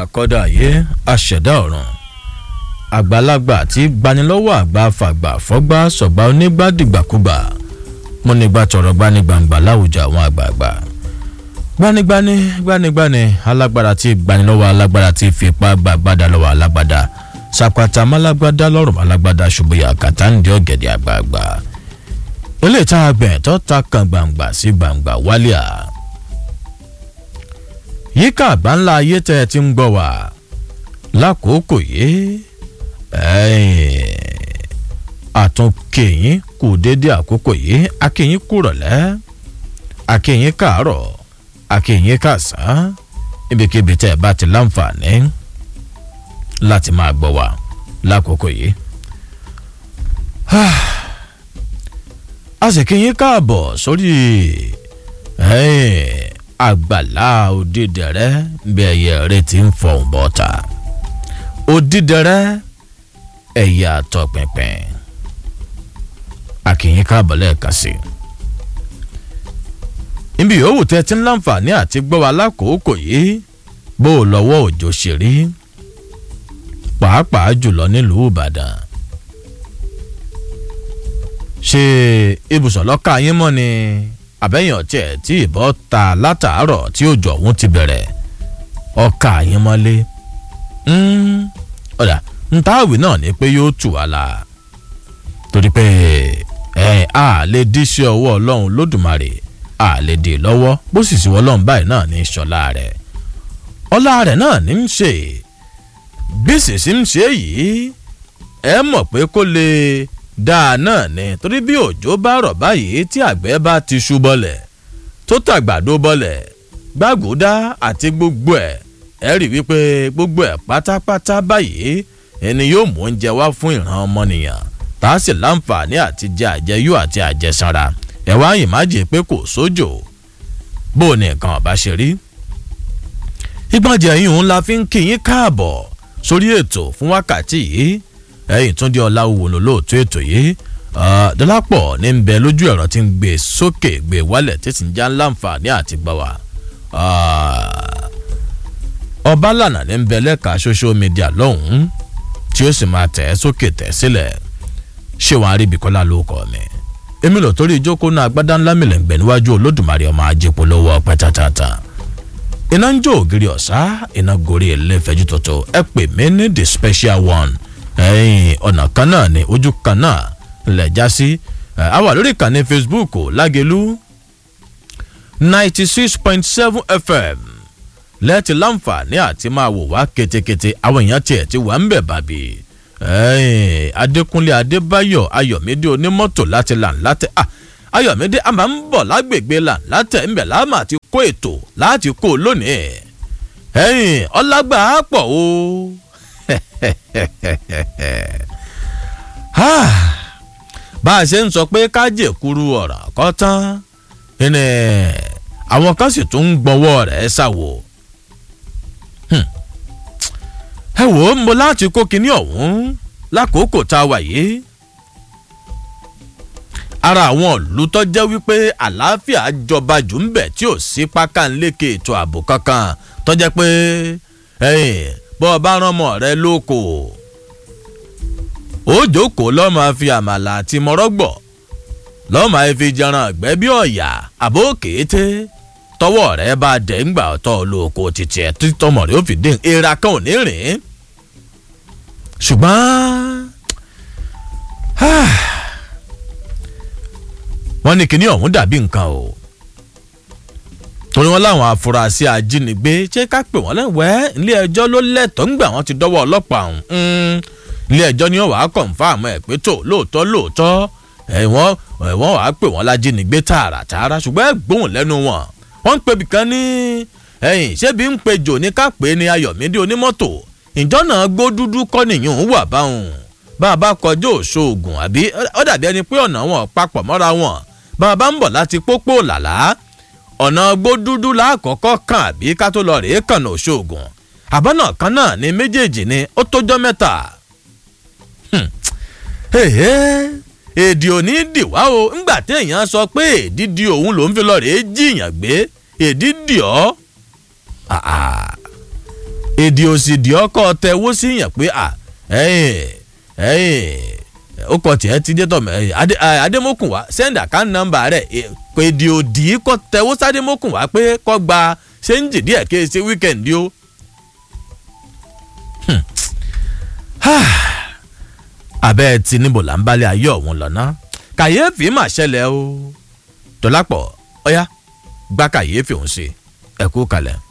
akọ́dà ayé aṣẹ̀dá ọ̀run àgbàlagbà tí gbanilọ́wọ́ àgbà fàgbà fọ́gbà sọ̀gbà onígbàdìgbàkúgbà múnigbà tọ̀rọ̀ gbanigbàǹgbà láwùjọ àwọn àgbààgbà gbanigbani gbanigbani alágbára tí gbanilọ́wọ́ alágbára tí fipá gbàgbádà lọ́wọ́ alágbádá sàpàtà málágbádá lọ́rùn alágbádá ṣùgbọ́n kàtà ń di ọ̀gẹ̀dẹ̀ àgbààgbà ilé ìta àgbẹ̀ tó ta kan gbàǹgbà sí gbàǹgbà wálíà yíká àgbáńlá ayé tẹ́ ẹ ti ń gbọ́ wá lákòókò yìí àtúnkèyìn kù déédéé àkókò yìí akéyìn kúrọ̀lẹ́ akéyìn káàárọ̀ akéyìn kàsán ibikíbi tẹ́ ẹ bá ti láǹfààní láti máa gbọ́ wá lákòókò yìí. a sì kéyìn káàbọ̀ sórí àgbàlá òdìdẹrẹ bí ẹyẹ rẹ ti ń fọhùn bọ́ta òdìdẹrẹ ẹ̀yà tọpinpin àkìyìn káàbọ̀ lẹ́ẹ̀kan sí i níbi yòówù tẹ́ ti ń láǹfààní àti gbọ́ wa lákòókò yìí bó o lọ́wọ́ òjò ṣe rí pàápàá jùlọ nílùú ìbàdàn ṣe ibùsọ̀ lọ́ka yín mọ́ ni àbẹ́yìn ọ̀tí ẹ̀ tí ìbọn ta látàárọ̀ tí òjò ọ̀hún ti bẹ̀rẹ̀ ọkà yín mọ́lé ọ̀dà ntàwí náà ni pé yóò tù wá la torí pé ẹ a lè dí sí ọwọ́ ọlọ́run lódùmarè a lè dè lọ́wọ́ bó sì sí ọlọ́run báyìí náà ní sọlá rẹ̀ ọlá rẹ̀ náà ní ń ṣe bí sì ń ṣe yìí ẹ mọ̀ pé kó lè dáa náà ni torí bí òjò bá rọ̀ báyìí tí àgbẹ̀ bá ti ṣú bọ́lẹ̀ tó tàgbàdo bọ́lẹ̀ gbàgùdá àti gbogbo ẹ̀ ẹ rí wípé gbogbo ẹ̀ pátápátá báyìí ẹni yóò mú oúnjẹ wá fún ìran ọmọnìyàn tá a sì láǹfààní àti jẹ àjẹyó àti àjẹsára ẹ wá ìmájì pé kò sójò bó o ní nǹkan ọba ṣe rí. ìgbọ̀njẹ̀ yìí òun la fi ń kí yín káàbọ̀ sórí ètò fún wákàtí yìí ẹ̀yìn tún di ọ̀la òwò lóòótọ́ ètò yìí dọ́lápọ̀ ní ń bẹ lójú ẹ̀rọ tí ń gbé sókè gbé wálẹ̀ tí sì ń já láǹfààní àti gbà wá ọba lànà ní ń bẹ lẹ́ka social media lọ́hùn-ún tí ó sì máa tẹ̀ ẹ́ sókè tẹ̀ sílẹ̀ ṣé wàá rí ibìkọ́lá ló kọ́ mi èmi lò torí ìjókòó náà agbádá ńlá mi lẹ̀ ń gbẹ̀ níwájú olódùmarè ọmọ ajépo lọ́wọ́ ọpẹ́ tàtàtà iná ń jó ògiri ọ̀sá iná gorí ẹlẹ́fẹ̀ẹ́jú tuntun ẹ pè mí ní the special one ẹ̀yìn ọ̀nà kan náà ní ojú kan náà lẹ̀ já sí a wà lórí ìkànnì facebook lágẹ̀lú ninety six point seven fm lẹ́ẹ̀tì láǹfààní àti máa wò wá ketekete àwọn èèyàn tiẹ̀ ti wà ń bẹ̀ bàbí adékúnlé adébáyọ̀ ayọ̀mídé onímọ́tò láti làǹlátẹ̀ ayọ̀mídé a máa ń bọ̀ lágbègbè làǹlátẹ̀ ńbẹ̀ láàmà àti kó ètò láti kó lónìí ẹ̀yìn ọlágbà á pọ̀ o bá a ṣe ń sọ pé kájè kúrú ọ̀rọ̀ kọ́ tán ẹnì àwọn kan sì tún ń gbọ́wọ́ rẹ̀ ṣàwò ẹ wò ó mo láti kó kinní ọ̀hún lákòókò tá a wà yìí ara àwọn ìlú tó jẹ́ wípé àlàáfíà jọba jù ń bẹ̀ tí ò sí pákánlékè ètò ààbò kankan tó jẹ́ pé bọ́ ọ bá rán ọmọ rẹ lóko ó jókòó lọ́ọ́ máa fi àmàlà àti mọ́rọ́gbọ̀ lọ́ọ́ máa fi jẹran àgbẹ̀ bí ọ̀yà àbó kété tọwọ́ rẹ bá dẹ̀ ń gbà ọ̀tọ̀ lóko títí ẹ̀ títọ́mọ̀ rẹ ó fi dín ìra kan ò ní rìn ṣùgbọ́n wọ́n ní kíní ọ̀hún dàbí nǹkan o torí wọn láwọn afurasí ajínigbé ṣé ká pè wọ́n lẹ́wẹ́ ilé ẹjọ́ ló lẹ́tọ̀ọ́ ń gbà wọ́n ti dọ́wọ́ ọlọ́pàá ọ̀hún ilé ẹjọ́ ni wọ́n wàá kọ̀ǹfàmù ẹ̀ pé tó lóòótọ́ lóòótọ́ ẹ̀wọ̀n ẹ̀wọ̀n wàá pè wọ́n lájínigbé tààràtààrà ṣùgbọ́n ẹ̀ gbóhùn lẹ́nu wọn wọ́n ń pebì kan ní ẹ̀yìn ṣébi ń pe jò ní ká pè é ní ayọ̀mídé onímọ́tò ìjọ náà gbó dúdú kọ́ nìyẹn ń wà báwọn bá a bá kọjú òṣoògùn àbí ó dàbí ẹni pé ọ̀nà wọn papọ̀ mọ́ra wọn bá a bá ń bọ̀ láti pópó làlá ọ̀nà gbó dúdú láàkọ́kọ́ kàn àbí ká tó lọ rèé kànà òṣoògùn àbọ̀nà kan náà ni méjèèjì ni ó tójọ́ mẹ́ta èdè òní dìwá o ńgbà téèyàn sọ pé èdè di òun lòún fi lọ rèé jiyàn gbé èdè dì ọ́ èdè òsì di ọkọ tẹwó sí yàn pé à ẹyìn ẹyìn ó kọ tiẹ̀ ti dé tọ̀ mẹ́ adémọ́kùn wá sẹ́ńdà ká nọ́mbà rẹ̀ kò èdè òdì kọ tẹwó sádémọ́kùn wá pé kọ́ gba ṣéǹjì díẹ̀ kí ẹ ṣe wíkẹ̀ndì o. abẹ́ ti níbo là ń balẹ̀ ayé ọ̀hún lọ́nà kàyéfì mà ṣẹlẹ̀ o dọ́lápọ̀ ọ̀yá gbá kàyéfì òun ṣe ẹ̀kú kalẹ̀.